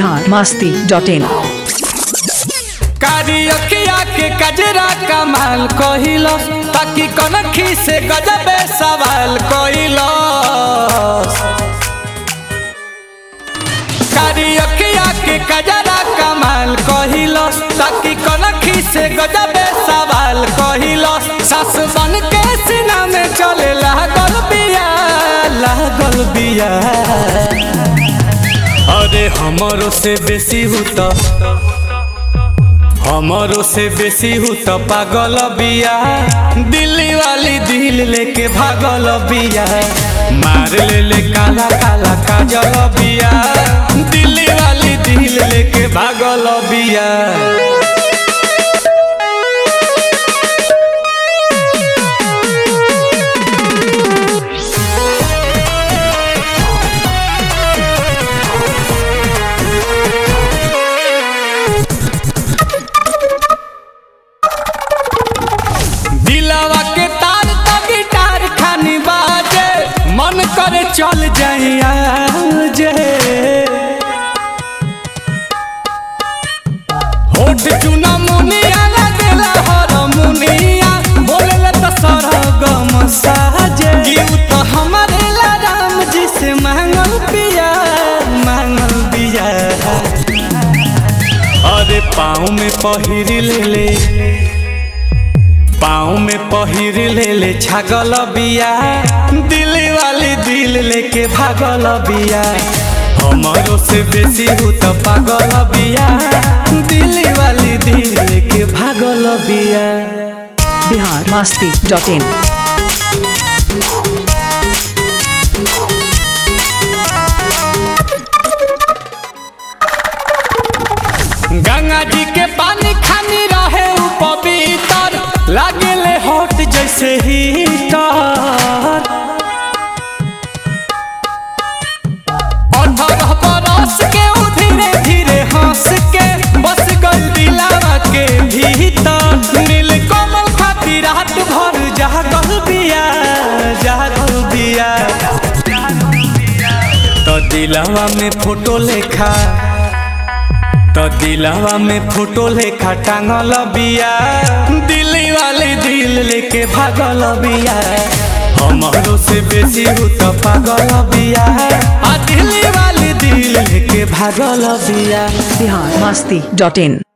Bihar Masti dot इन कारी अखिया के कजरा कमाल कहिल ताकि कनखी से गजबे सवाल कहिल कारी अखिया के कजरा कमाल कहिल ताकि कनखी से गजबे सवाल कहिल सास बन के सीना में चले लागल बिया लागल बिया अरे हमरो से बेसी हुता हमारो से बेसी हूँ तो पागल बिया दिल्ली वाली दिल लेके भागल बिया मार ले ले काला काला काजल बिया दिल्ली वाली दिल लेके भागल बिया दिलावा के तार तो गिटार खानी बाजे मन करे चल जाइया जे होठ चुना मुनिया लगेला हर मुनिया बोलेला तो सरगम साजे गिव तो हमारे ला राम जी से मांगल पिया मांगल पिया अरे पाँव में पहिर ले ले पाँव में पहिर ले ले छागल बिया दिल्ली वाली दिल लेके भागल बिया हमारो से बेसी हूँ तो पागल बिया दिल्ली वाली दिल लेके भागल बिया बिहार मस्ती डॉट इन गंगा जी के पानी खानी रहे उ पवित्र लागेले हॉट जैसे हीटर अठारह बरस के उ धीरे धीरे हंस के बस गल दिलावा के भीतर नील कमल खातिर रात भर जागल बिया जागल बिया तो दिलावा में फोटो लेखा तो दिलावा में फोटो लेखा टांगल बिया दिल्ली वाली दिल लेके भागल बिया हमारो से बेसी हूँ तो पागल बिया आ दिल्ली वाली दिल लेके भागल बिया बिहार मस्ती डॉट इन